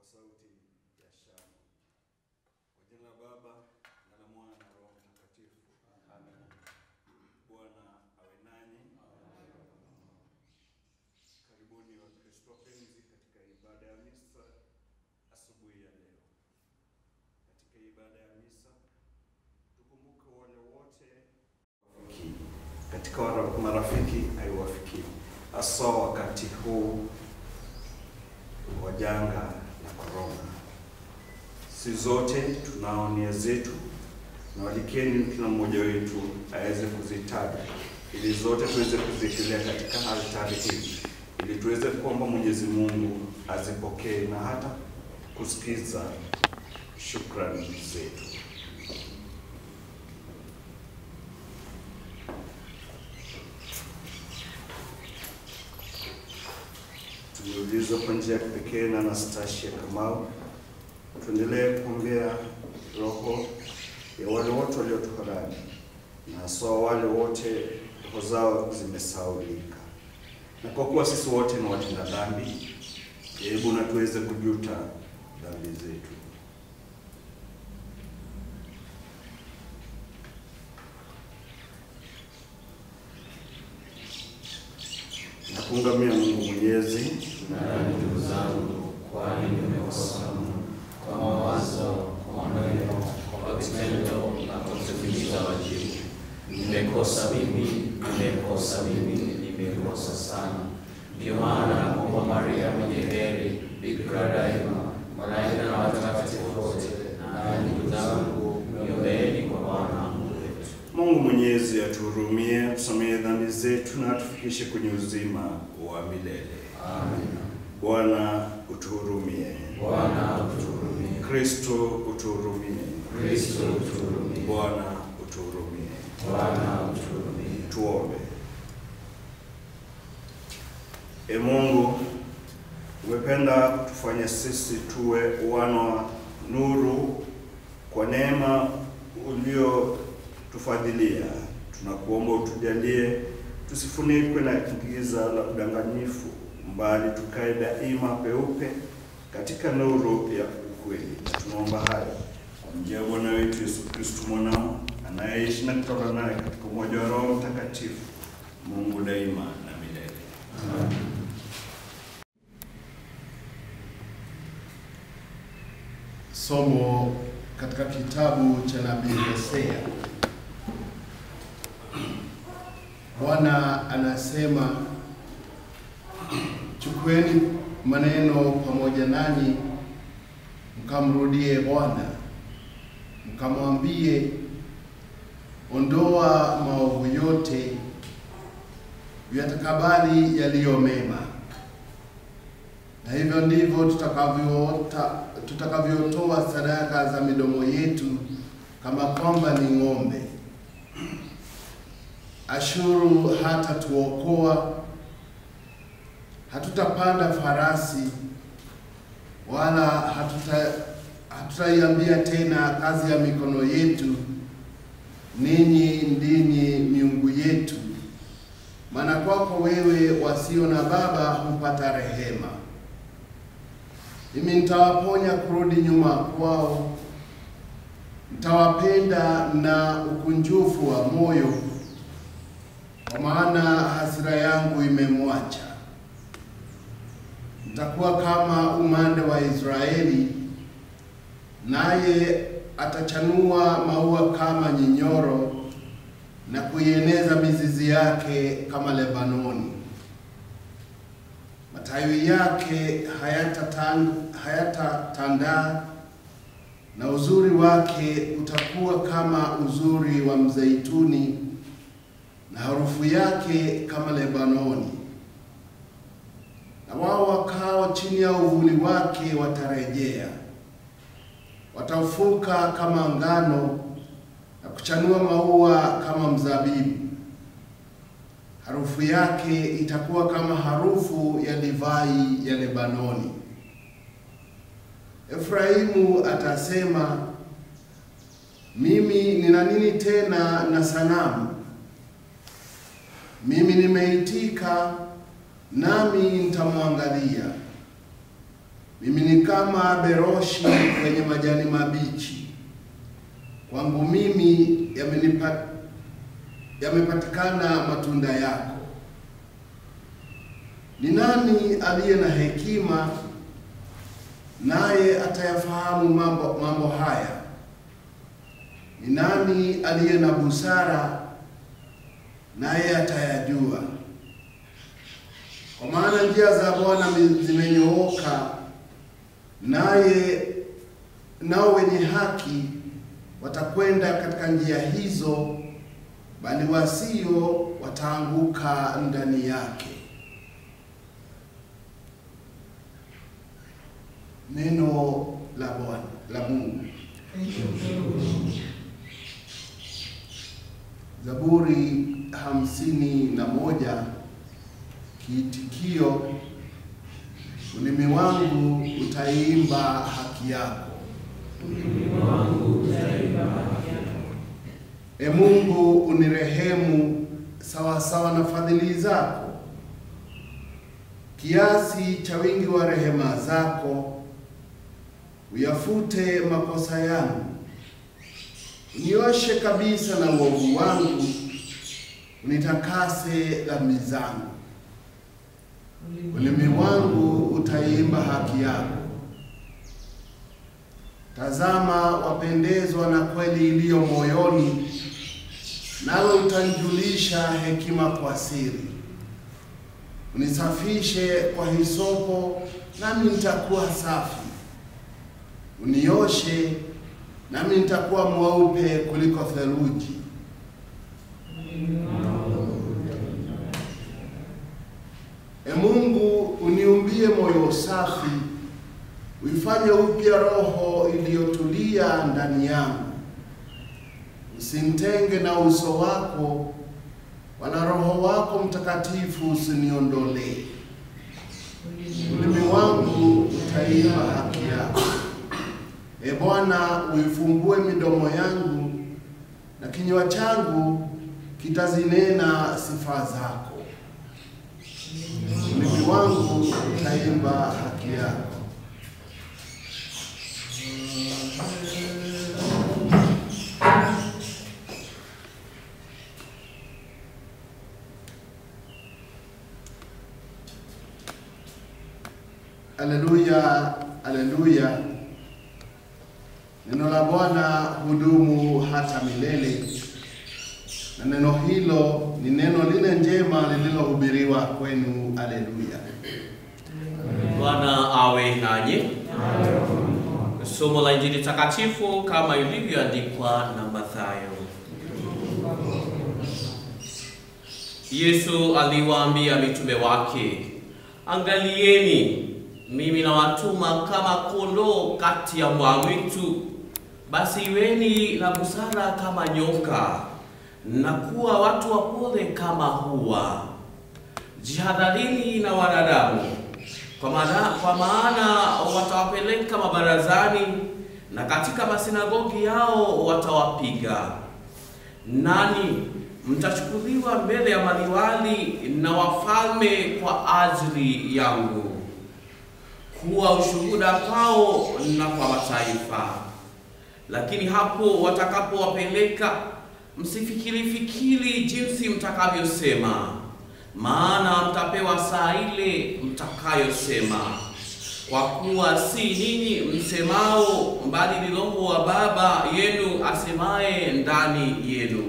kwa sauti ya shangwe. Kwa jina la Baba na la Mwana na Roho Mtakatifu. Amen. Bwana awe nanyi. Karibuni Wakristo wapenzi katika ibada ya misa asubuhi ya leo. Katika ibada ya misa tukumbuke wale wote katika wara- marafiki haiwafikii, hasa wakati huu wa janga la korona. Si zote tunao nia zetu, na walikeni kila mmoja wetu aweze kuzitaja ili zote tuweze kuziekelea katika altari hii ili tuweze kuomba Mwenyezi Mungu azipokee na hata kusikiza shukrani zetu. Tumeulizwa kwa njia ya kipekee na Anastasia Kamau, tuendelee kuombea roho ya wale wote waliotuharani na haswa wale wote roho zao zimesaulika, na kwa kuwa sisi wote ni watenda dhambi, hebu na tuweze kujuta dhambi zetu. na kuungamia Mungu Mwenyezi na ndugu zangu, kwani nimekosa mno kwa mawazo, kwa maneno, kwa vitendo na kwa kutimiza wajibu. Nimekosa mimi, nimekosa mimi, nimekosa sana. Ndio maana namuomba Maria mwenye heri, Bikira daima, malaika na watakatifu wote, na ndugu zangu, niombeeni kwa Bwana Mungu wetu. Mungu Mwenyezi atuhurumie, atusamehe dhambi zetu na atufikishe kwenye uzima wa milele. Amina. Bwana utuhurumie. Bwana utuhurumie. Kristo utuhurumie. Kristo utuhurumie. Bwana utuhurumie. Bwana utuhurumie. Tuombe. E Mungu, umependa kutufanya sisi tuwe wana wa nuru kwa neema uliotufadhilia. Tunakuomba utujalie tusifunikwe na giza la udanganyifu, mbali tukae daima peupe katika nuru ya ukweli. Na tunaomba hayo kwa njia ya Bwana wetu Yesu Kristo mwanao anayeishi na kutoka naye katika umoja wa Roho Mtakatifu, Mungu daima na milele. Somo katika kitabu cha nabii Hosea. Bwana anasema, chukueni maneno pamoja nanyi, mkamrudie Bwana, mkamwambie, ondoa maovu yote, yatakabali yaliyo mema na hivyo ndivyo tutakavyoota tutakavyotoa sadaka za midomo yetu kama kwamba ni ng'ombe. Ashuru hata tuokoa, hatutapanda farasi wala hatuta hatutaiambia tena kazi ya mikono yetu, ninyi ndinyi miungu yetu, maana kwako wewe wasio na baba hupata rehema. Mimi nitawaponya kurudi nyuma kwao, nitawapenda na ukunjufu wa moyo, kwa maana hasira yangu imemwacha. Nitakuwa kama umande wa Israeli, naye atachanua maua kama nyinyoro na kuieneza mizizi yake kama Lebanoni matawi yake hayatatandaa hayata na uzuri wake utakuwa kama uzuri wa mzeituni na harufu yake kama Lebanoni. Na wao wakao chini ya uvuli wake watarejea, wataufuka kama ngano na kuchanua maua kama mzabibu harufu yake itakuwa kama harufu ya divai ya Lebanoni. Efraimu atasema, mimi nina nini tena na sanamu? Mimi nimeitika, nami nitamwangalia. Mimi ni kama beroshi kwenye majani mabichi. Kwangu mimi yamenipa yamepatikana matunda yako. Ni nani aliye na hekima naye atayafahamu mambo, mambo haya? Ni nani aliye na busara naye atayajua? Kwa maana njia za Bwana zimenyooka, naye nao wenye haki watakwenda katika njia hizo, bali wasio wataanguka ndani yake. Neno la Bwana la Mungu. Zaburi hamsini na moja kiitikio, ulimi wangu utaimba haki yako. E Mungu, unirehemu sawa sawa na fadhili zako, kiasi cha wingi wa rehema zako, uyafute makosa yangu, unioshe kabisa na uovu wangu, unitakase dhambi zangu. Ulimi wangu utaimba haki yako. Tazama, wapendezwa na kweli iliyo moyoni, nawe utanijulisha hekima kwa siri. Unisafishe kwa hisopo, nami nitakuwa safi. Unioshe, nami nitakuwa mweupe kuliko theluji. E Mungu, uniumbie moyo safi, uifanye upya roho iliyotulia ndani yangu. Usimtenge na uso wako, wala Roho wako Mtakatifu usiniondolee. Ulimi wangu utaimba haki yako. E Bwana, uifumbue midomo yangu, na kinywa changu kitazinena sifa zako. Ulimi wangu utaimba haki yako. Aleluya, aleluya. Neno la Bwana hudumu hata milele, na neno hilo ni neno lile njema lililohubiriwa kwenu. Aleluya. Bwana awe nanyi. Somo la Injili takatifu kama ilivyoandikwa na Mathayo. Yesu aliwaambia mitume wake, angalieni, mimi nawatuma kama kondoo kati ya mbwa mwitu. Basi iweni na busara kama nyoka na kuwa watu wapole kama hua. Jihadharini na wanadamu kwa maana, kwa maana watawapeleka mabarazani na katika masinagogi yao watawapiga. Nani mtachukuliwa mbele ya maliwali na wafalme kwa ajili yangu, kuwa ushuhuda kwao na kwa mataifa. Lakini hapo watakapowapeleka, msifikiri fikiri jinsi mtakavyosema maana mtapewa saa ile mtakayosema, kwa kuwa si ninyi msemao, bali ni Roho wa Baba yenu asemaye ndani yenu.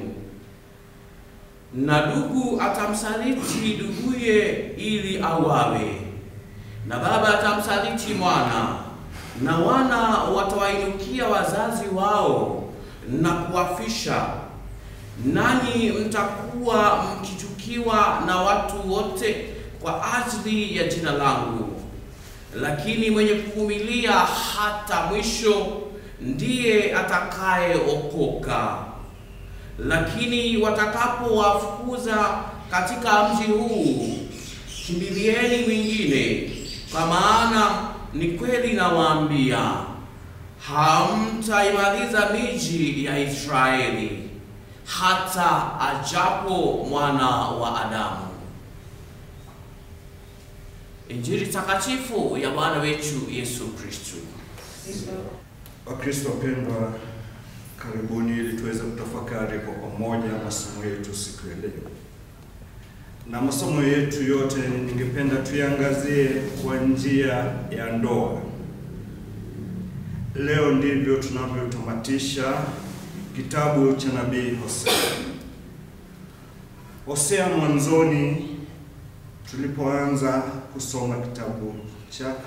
Na ndugu atamsaliti nduguye ili auawe, na baba atamsaliti mwana, na wana watawainukia wazazi wao na kuwafisha nanyi mtakuwa mkichukiwa na watu wote kwa ajili ya jina langu, lakini mwenye kuvumilia hata mwisho ndiye atakayeokoka. Lakini watakapowafukuza katika mji huu, kimbilieni mwingine, kwa maana ni kweli nawaambia, hamtaimaliza miji ya Israeli hata ajapo mwana wa Adamu. Injili takatifu ya Bwana wetu Yesu Kristo. Wakristo wapendwa, karibuni ili tuweze kutafakari kwa pamoja masomo yetu siku ya leo. Na masomo yetu yote ningependa tuyangazie kwa njia ya ndoa. Leo ndivyo tunavyotamatisha kitabu cha nabii Hosea. Hosea mwanzoni tulipoanza kusoma kitabu chake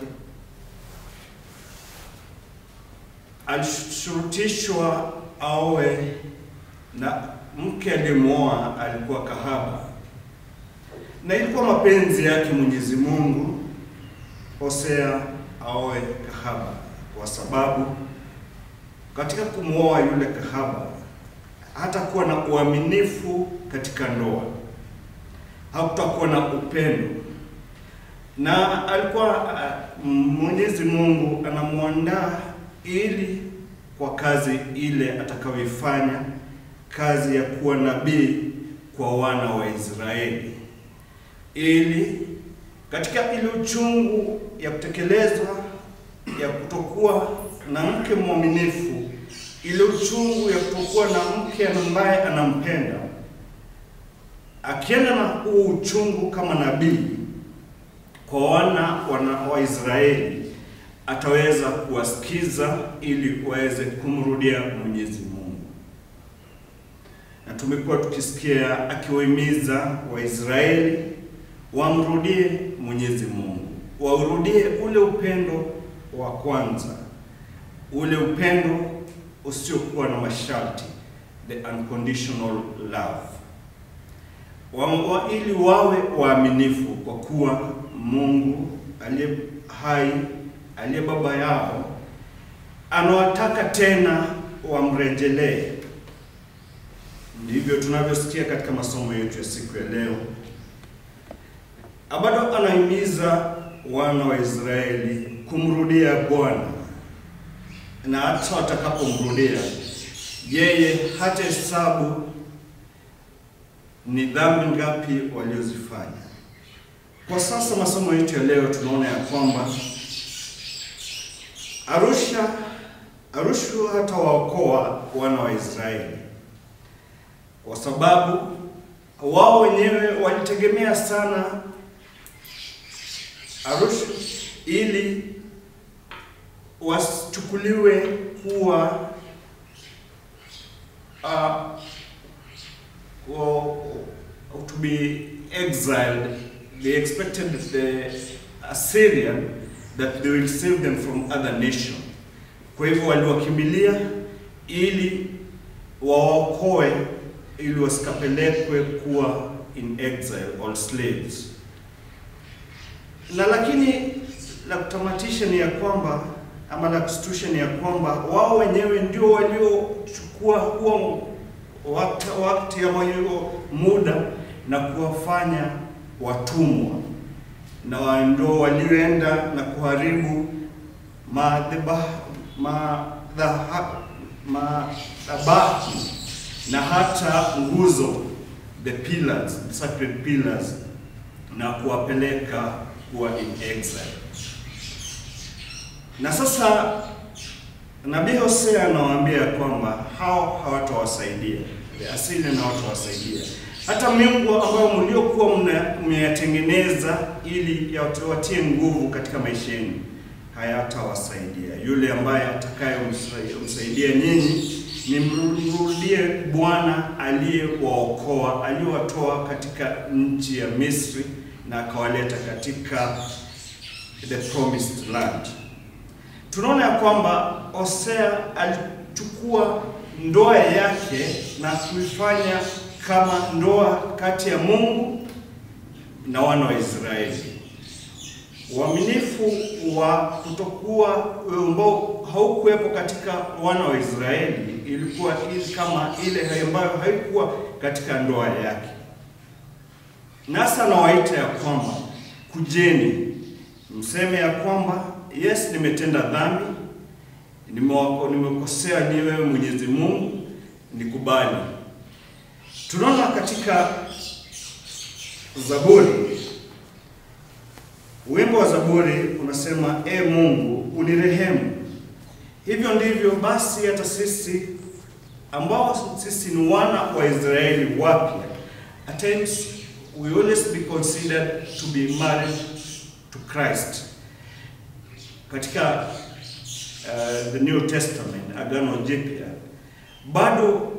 alishurutishwa awe na mke aliyemwoa alikuwa kahaba, na ilikuwa mapenzi yake Mwenyezi Mungu Hosea aoe kahaba, kwa sababu katika kumwoa yule kahaba hatakuwa na uaminifu katika ndoa, hakutakuwa na upendo, na alikuwa uh, Mwenyezi Mungu anamwandaa ili kwa kazi ile atakayoifanya, kazi ya kuwa nabii kwa wana wa Israeli, ili katika ile uchungu ya kutekelezwa ya kutokuwa na mke mwaminifu, ile uchungu ya kutokuwa na mke ambaye anampenda, akienda na huu uchungu kama nabii kwa wana wana wa Israeli ataweza kuwasikiza ili waweze kumrudia Mwenyezi Mungu. Na tumekuwa tukisikia akiwahimiza Waisraeli wamrudie Mwenyezi Mungu, waurudie ule upendo wa kwanza, ule upendo usiokuwa na masharti, the unconditional love wa, wa, ili wawe waaminifu kwa kuwa Mungu aliye hai aliye baba yao anawataka tena wamrejelee. Ndivyo tunavyosikia katika masomo yetu ya siku ya leo. Bado anahimiza wana wa Israeli kumrudia Bwana, na hata watakapomrudia yeye, hata hesabu ni dhambi ngapi waliozifanya. Kwa sasa masomo yetu ya leo tunaona ya kwamba Arusha Arusha hata waokoa wana wa Israeli kwa sababu wao wenyewe walitegemea sana Arusha ili wasichukuliwe kuwa uh, to be exiled. They expected the Assyrian that they will save them from other nation. Kwa hivyo waliwakimbilia ili waokoe ili wasikapelekwe kuwa in exile or slaves. Na lakini la kutamatisha ni ya kwamba ama la kushtusha ni ya kwamba wao wenyewe ndio waliochukua huo wakati, wakati ama hiyo muda na kuwafanya watumwa na ndio walioenda na kuharibu madhabahu madhabahu na hata nguzo the pillars, the sacred pillars na kuwapeleka kuwa in exile. Na sasa nabii Hosea anawaambia kwamba hao hawatawasaidia, the Assyrian hawatawasaidia hata miungu ambayo mliokuwa mmeyatengeneza ili yawatie nguvu katika maisha yenu hayatawasaidia. Yule ambaye atakayemsaidia nyinyi ni mrudie Bwana aliyewaokoa, aliyewatoa katika nchi ya Misri na akawaleta katika the promised land. Tunaona ya kwamba Hosea alichukua ndoa yake na kuifanya kama ndoa kati ya Mungu na wana wa Israeli. Uaminifu wa kutokuwa ambao haukuwepo katika wana wa Israeli ilikuwa ili kama ile ambayo haikuwa katika ndoa yake. Nasa anawaita ya kwamba kujeni, mseme ya kwamba yes, nimetenda dhambi, nimekosea ni wewe Mwenyezi Mungu, nikubali. Tunaona katika Zaburi Wimbo wa Zaburi unasema, e Mungu unirehemu. Hivyo ndivyo basi hata sisi ambao sisi ni wana wa Israeli wapya, at times we always be considered to be married to Christ. Katika uh, the New Testament, Agano Jipya, bado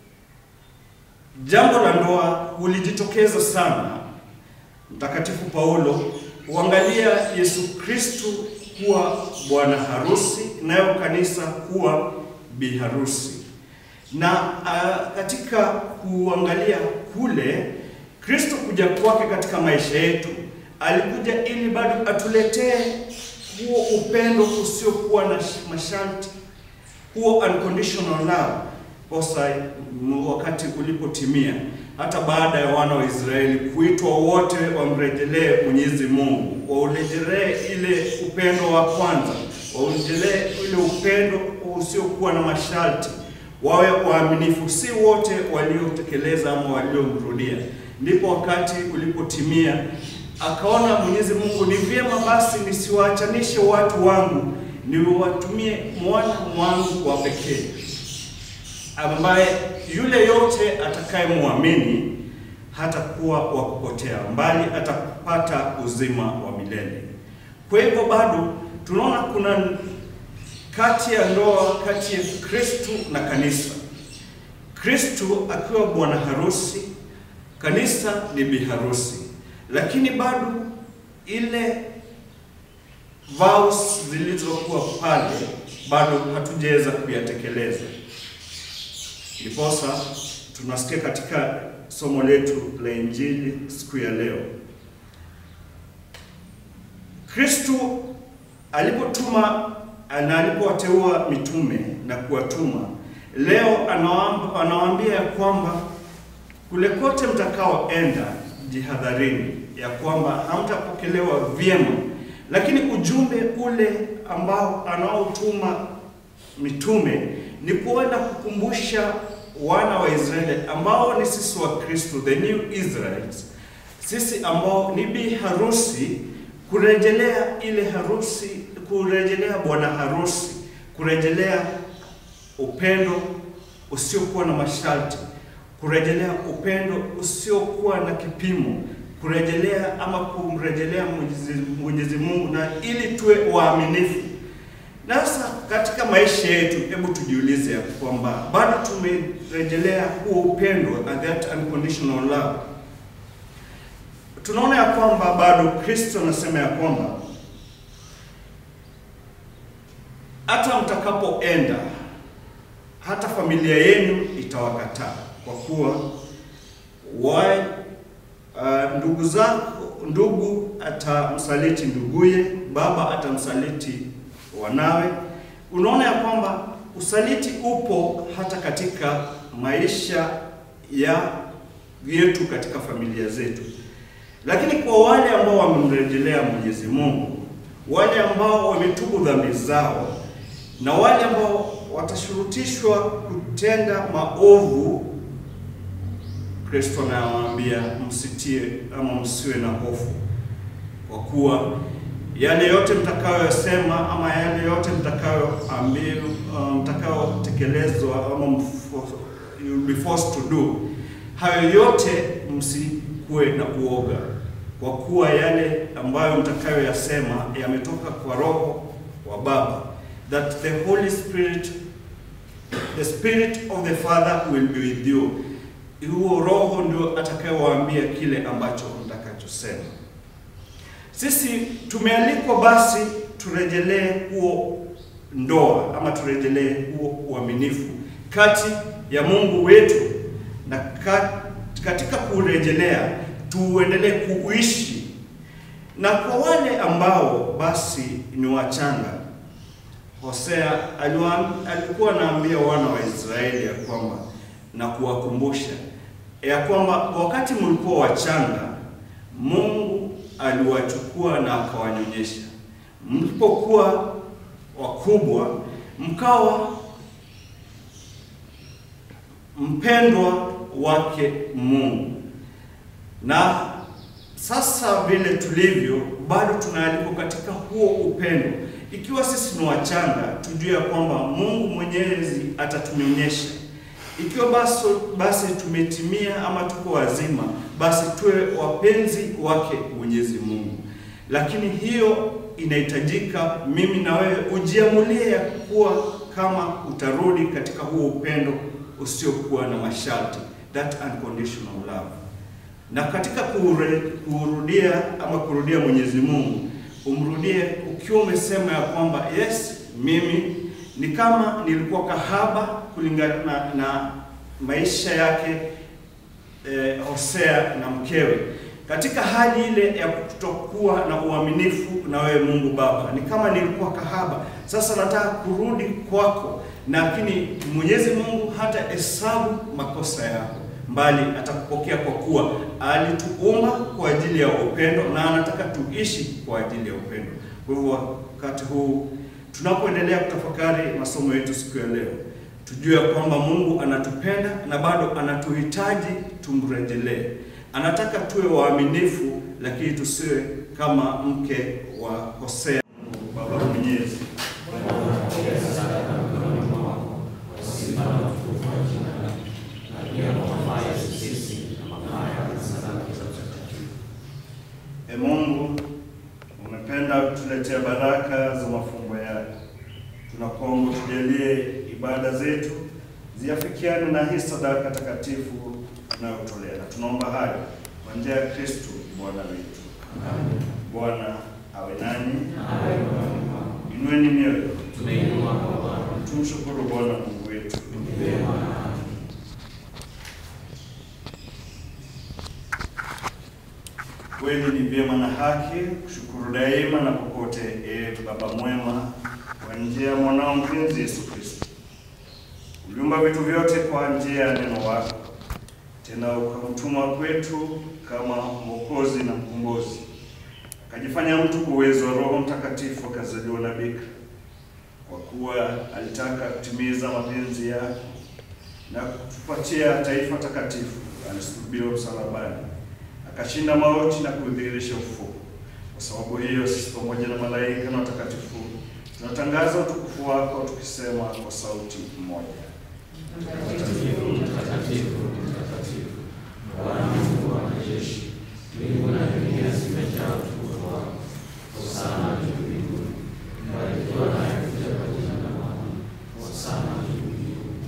jambo la ndoa hulijitokeza sana. Mtakatifu Paulo huangalia Yesu Kristu kuwa bwana harusi, nayo kanisa kuwa bi harusi. Na uh, katika kuangalia kule Kristo kuja kwake katika maisha yetu, alikuja ili bado atuletee huo upendo usiokuwa na masharti, huo unconditional love kosa wakati ulipotimia, hata baada ya wana wa Israeli kuitwa wote wamrejelee Mwenyezi Mungu, waurejelee ile upendo wa kwanza, waurejelee ile upendo usiokuwa na masharti, wawe waaminifu, si wote waliotekeleza ama waliomrudia. Ndipo wakati ulipotimia, akaona Mwenyezi Mungu, ni vyema basi nisiwaachanishe watu wangu, niwatumie mwana wangu wa pekee ambaye yule yote atakayemwamini hatakuwa wa kupotea, mbali atapata uzima wa milele. Kwa hivyo bado tunaona kuna kati ya ndoa kati ya Kristu na kanisa, Kristu akiwa bwana harusi, kanisa ni bi harusi, lakini bado ile vows zilizokuwa pale bado hatujaweza kuyatekeleza. Ndiposa tunasikia katika somo letu la Injili siku ya leo, Kristu alipotuma na alipowateua mitume na kuwatuma, leo anawaambia ya kwamba kule kote mtakaoenda, jihadharini ya kwamba hamtapokelewa vyema, lakini ujumbe ule ambao anaotuma mitume ni kuenda kukumbusha wana wa Israeli ambao ni sisi wa Kristo, the new Israelites, sisi ambao ni bi harusi, kurejelea ile harusi, kurejelea bwana harusi, kurejelea upendo usiokuwa na masharti, kurejelea upendo usiokuwa na kipimo, kurejelea ama kumrejelea Mwenyezi, Mwenyezi Mungu na ili tuwe waaminifu. Na sasa katika maisha yetu, hebu tujiulize ya kwamba bado tumerejelea huo upendo and that unconditional love. Tunaona ya kwamba bado Kristo anasema ya kwamba hata mtakapoenda, hata familia yenu itawakataa kwa kuwa wa uh, ndugu zako, ndugu atamsaliti nduguye, baba atamsaliti wanawe. Unaona ya kwamba usaliti upo hata katika maisha ya yetu katika familia zetu, lakini kwa wale ambao wamemrejelea Mwenyezi Mungu, wale ambao wametubu dhambi zao, na wale ambao watashurutishwa kutenda maovu, Kristo anawaambia msitie ama msiwe na hofu, kwa kuwa yale yote mtakayoyasema ama yale yote mtakayoambiwa, uh, mtakayotekelezwa ama you'll be forced to do, hayo yote msikuwe na uoga, kwa kuwa yale ambayo mtakayoyasema yametoka kwa Roho wa Baba, that the Holy Spirit, the Spirit of the Father will be with you. Huo Roho ndio atakayewaambia kile ambacho mtakachosema. Sisi tumealikwa basi turejelee huo ndoa ama turejelee huo uaminifu kati ya Mungu wetu, na katika kurejelea tuendelee kuishi. Na kwa wale ambao basi ni wachanga, Hosea alikuwa anaambia wana wa Israeli ya kwamba na kuwakumbusha ya kwamba wakati mlikuwa wachanga Mungu aliwachukua na akawanyonyesha. Mlipokuwa wakubwa, mkawa mpendwa wake Mungu. Na sasa vile tulivyo, bado tunaalikwa katika huo upendo. Ikiwa sisi ni wachanga, tujue ya kwamba Mungu Mwenyezi atatunyonyesha. Ikiwa basi, basi tumetimia ama tuko wazima, basi tuwe wapenzi wake Mwenyezi Mungu. Lakini hiyo inahitajika mimi na wewe ujiamulie ya kuwa kama utarudi katika huo upendo usiokuwa na masharti, that unconditional love. Na katika kuure, kurudia ama kurudia Mwenyezi Mungu, umrudie ukiwa umesema ya kwamba yes, mimi ni kama nilikuwa kahaba kulingana na, na maisha yake eh, Hosea na mkewe katika hali ile ya kutokuwa na uaminifu na wewe Mungu Baba, ni kama nilikuwa kahaba, sasa nataka kurudi kwako, lakini Mwenyezi Mungu hata hesabu makosa yako, mbali atakupokea kwa kuwa alituumba kwa ajili ya upendo na anataka tuishi kwa ajili ya upendo. Kwa hivyo wakati huu tunapoendelea kutafakari masomo yetu siku ya leo, tujue ya kwamba Mungu anatupenda na bado anatuhitaji tumrejelee. Anataka tuwe waaminifu, lakini tusiwe kama mke wa Hosea. Baba Mwenyezi, E Mungu, umependa kutuletea baraka za mafumbo yako. Tunakuomba tujalie ibada zetu ziafikiane na hii sadaka takatifu tunayotolea, na tunaomba hayo kwa njia ya Kristo Bwana wetu. Bwana awe nanyi, inueni mioyo, Tumeinua kwa Bwana. tumshukuru Bwana Mungu wetu. Kweli ni vyema na haki kushukuru daima na popote, e Baba mwema, kwa njia ya mwanao mpenzi Yesu Kristo. Uliumba vitu vyote kwa njia ya neno wako, tena ukamtuma kwetu kama mwokozi na mkombozi, akajifanya mtu kwa uwezo wa Roho Mtakatifu, akazaliwa na bikira, kwa kuwa alitaka kutimiza mapenzi yako na kutupatia taifa takatifu. Alisulubiwa msalabani akashinda mauti na kudhihirisha ufufuo. Kwa sababu hiyo, sisi pamoja na malaika na watakatifu tunatangaza utukufu wako tukisema kwa sauti moja, Mtakatifu, mtakatifu, mtakatifu, Bwana Mungu wa majeshi, mbingu na dunia zimejaa utukufu wako. Hosana juu mbinguni, mbarikiwa anayekuja kwa jina la Bwana. Hosana juu mbinguni.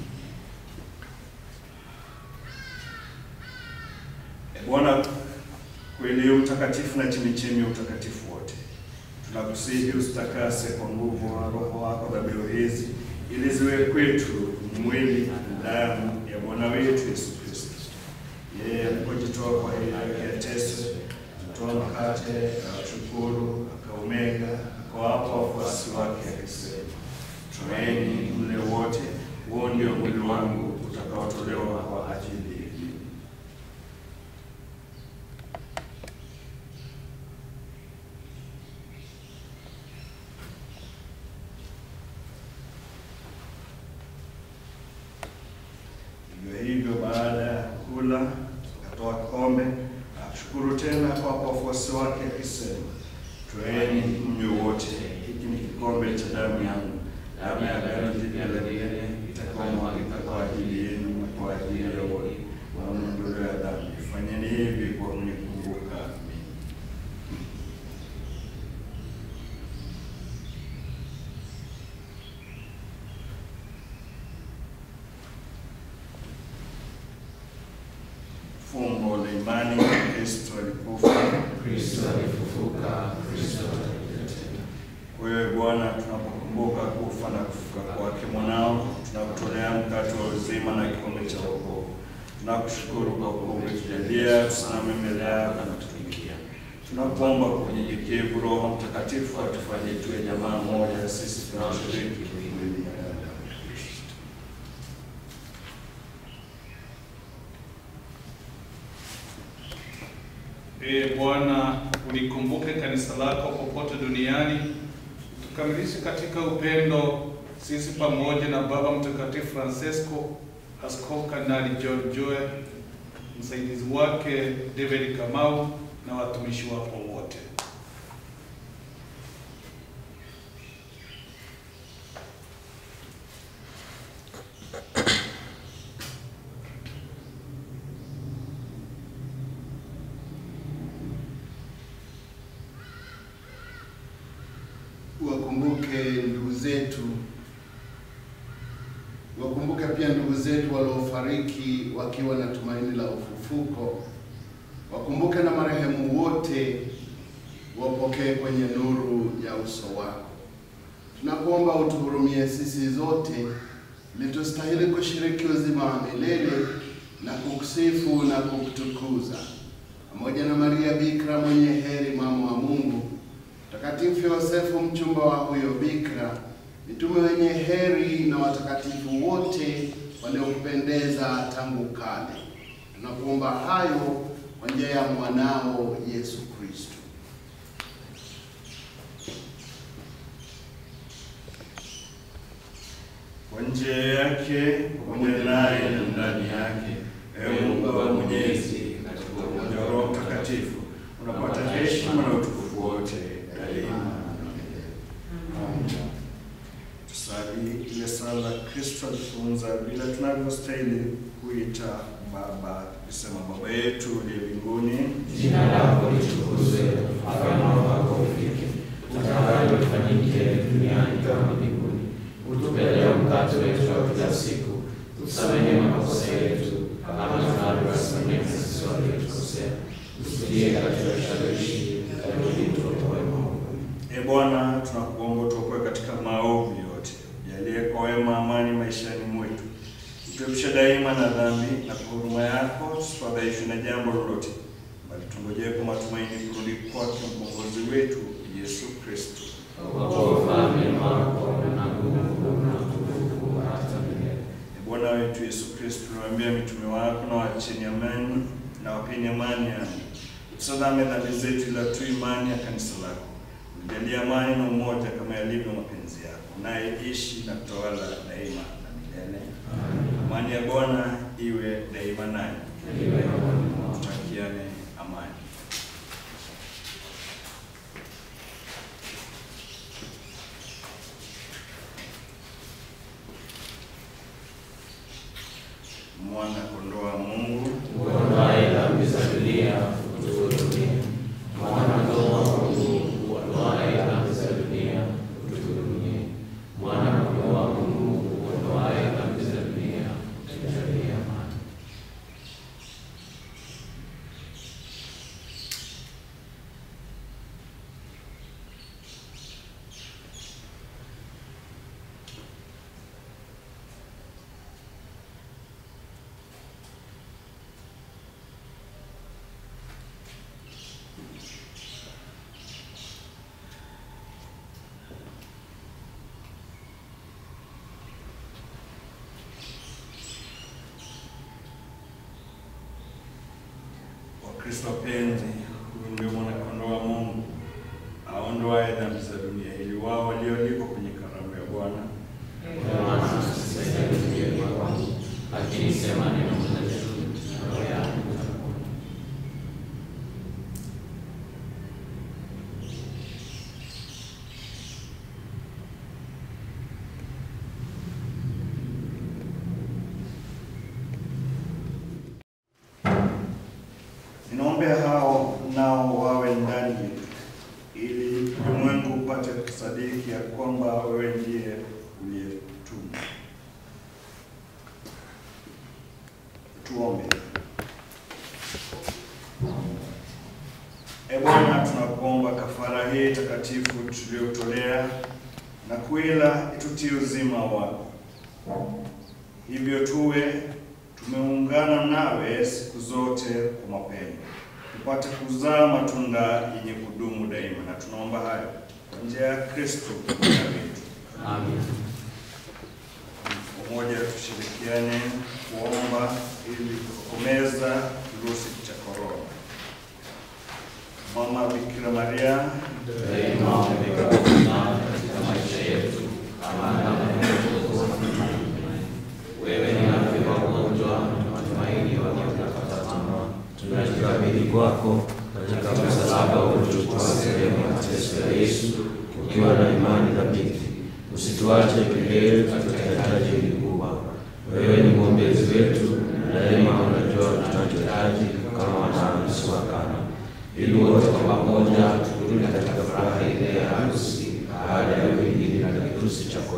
E Bwana, kweli u mtakatifu na chemichemi ya utakatifu wote, tunakusihi usitakase kwa nguvu wa Roho wako dhabihu hizi, ili ziwe kwetu mwili na damu ya Bwana wetu Yesu Kristo. Yeye alipojitoa kwa ajili yake yateso, alitoa mkate, akashukuru, akaumega, akawapa wafuasi wake akisema, twaeni mle wote, huo ndio mwili wangu utakaotolewa kwa ajili yenu. Hivyo hivyo baada ya kula akatoa kikombe, akashukuru tena kwa wafuasi wake akisema, twaeni mnywe wote, hiki ni kikombe cha damu yangu, damu ya agano jipya la milele itakaomwagika kwa ajili yenu na kwa ajili ya wote kwa maondoleo ya dhambi. Fanyeni hivi kwa kunikumbuka mimi. Fumbo la imani, Kristo alikufa. Kristo alifufuka, Kristo atakuja tena. Wewe Bwana, tunapokumbuka kufa na kufufuka kwake mwanao, tunakutolea mkate wa uzima na kikombe cha wokovu. Tunakushukuru kwa kuwa umetujalia tusimame mbele yako na kutumikia. Tunakuomba kwa unyenyekevu, Roho Mtakatifu atufanye tuwe jamaa moja, sisi tunaoshiriki mwili na damu ya Kristo. Ee Bwana, ulikumbuke kanisa lako popote duniani, tukamilishe katika upendo sisi pamoja na Baba Mtakatifu Francesco, Askofu Kardinali John Joe, msaidizi wake David Kamau na watumishi wako wote. wakumbuke ndugu zetu, wakumbuke pia ndugu zetu waliofariki wakiwa na tumaini la ufufuko. Wakumbuke na marehemu wote, wapokee kwenye nuru ya uso wako. Tunakuomba utuhurumie sisi zote, ili tustahili kushiriki uzima wa milele na kukusifu na kukutukuza pamoja na Maria Bikira mwenye heri, mama wa Mungu, Mtakatifu Yosefu mchumba wa huyo bikira, mitume wenye heri na watakatifu wote waliokupendeza tangu kale. Tunakuomba hayo kwa njia ya mwanao Yesu Kristo. Kwa njia yake pamoja naye na ndani yake, ewe Mungu Baba Mwenyezi, katika umoja wa Roho Mtakatifu unapata heshima na utukufu wote daima. Tusali ile sala ya Kristo alifunza vile tunavyostahili kuita Baba, kusema Baba yetu uliye mbinguni, Jina lako litukuzwe, ufalme wako ufike, utakalo lifanyike duniani kama mbinguni. Utupe leo mkate wetu wa kila siku, tusamehe makosa yetu kama tunavyowasamehe sisi waliotukosea, usitie katika kishawishi, lakini tuokoe maovu. E Bwana, tunakuomba utuokoe katika maovu yote, jalie kwa wema amani maishani mwetu, utuepushe daima na dhambi, na kwa huruma yako tusifadhaishwe na jambo lolote, bali tungojee kwa matumaini kurudi kwake mkombozi wetu Yesu Kristo. Kwa kuwa ufalme ni wako na nguvu na utukufu hata milele. E Bwana wetu Yesu Kristo, uliwaambia mitume wako, na waacheni amani na wapeni amani yangu, utusadame dhambi zetu, ila tu imani ya kanisa lako. Ulijalie amani na umoja kama yalivyo mapenzi yako, naye ishi na kutawala daima na milele. Amani ya Bwana iwe daima nanyi. Iwe rohoni mwako. Tutakiane amani. Mwana kondoo wa Mungu Uondoaye dhambi za dunia, utuhurumie. Mwana-kondoo wa Mungu, uondoaye dhambi za dunia, utuhurumie. Mwana-kondoo wa Mungu, uondoaye dhambi za dunia, utujalie amani. Wakristo wapenzi, huyu ndio mwana-kondoo wa Mungu aondoaye dhambi za dunia, ili wao walioalikwa kwenye karamu ya Bwana Ndio maana sistahili kuja kwangu, lakini sema neno moja tu, na roho yangu itapona. Ninaombea hao nao wawe ndani yetu, ili ulimwengu upate kusadiki ya kwamba wewe ndiye uliyetuma. Tuombe. E Bwana, tunakuomba kafara hii takatifu tuliyotolea na kuila itutie uzima wako, hivyo tuwe tumeungana nawe siku zote kwa mapendo, tupate kuzaa matunda yenye kudumu daima, na tunaomba hayo kwa njia ya Kristo Bwana wetu. Amen. Pamoja tushirikiane kuomba ili kutokomeza kirusi cha korona. Mama Bikira Maria, Daima umekuwa katika maisha yetu kama alama ya wokovu na matumaini. Wewe ni afya ya wagonjwa na matumaini ya waliokata tamaa. Tunajikabidhi kwako katika msalaba uliochukua sehemu ya mateso ya Yesu, ukiwa na imani thabiti. Usituache peke yetu katika hitaji hili kubwa. Wewe ni mwombezi wetu na daima unajua tunachohitaji kama wanao usiowakana ili wote kwa pamoja turudi katika furaha ile ya harusi baada ya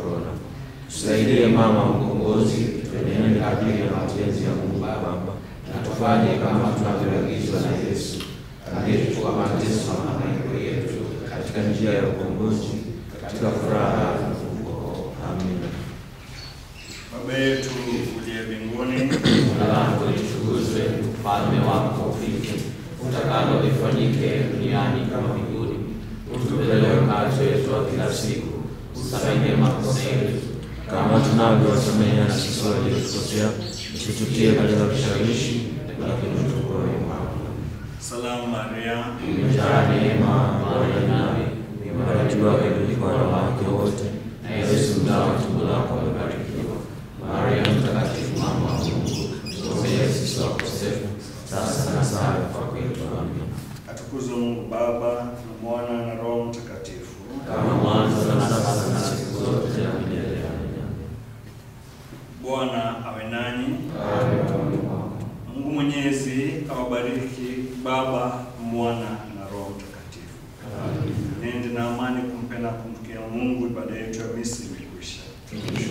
korona. Tusaidie mama mkombozi, tuenende kadiri ya mapenzi ya Mungu Baba, na tufanye kama tunavyoagizwa na Yesu aliyechukua mateso na mahangaiko yetu katika njia ya ukombozi, katika furaha na ufufuko. Amina. Baba yetu uliye mbinguni, Jina lako litukuzwe, ufalme wako ufike, utakalo lifanyike duniani kama mbinguni. Utupe leo mkate wetu wa kila siku, usamehe makosa yetu kama tunavyowasamehe na sisi waliotukosea, usitutie katika kishawishi, lakini utuokoe maovu. salamu Maria, Umejaa neema, Bwana yu nawe, umebarikiwa kuliko wanawake wote, na Yesu mzao wa tumbo lako amebarikiwa. Maria Mtakatifu, mama wa Mungu, tuombee sisi wakosefu, sasa na saa ya kufa kwetu. Amina. atukuzwe Mungu Baba na Mwana na Roho Mtakatifu. Kama mwanzo na sasa na siku zote na milele. Amina. Bwana awe nanyi. Amen. Amen. Mungu Mwenyezi awabariki Baba, Mwana na Roho Mtakatifu. Nende na amani kumpenda kumtukia Mungu. Ibada yetu ya misa imekwisha.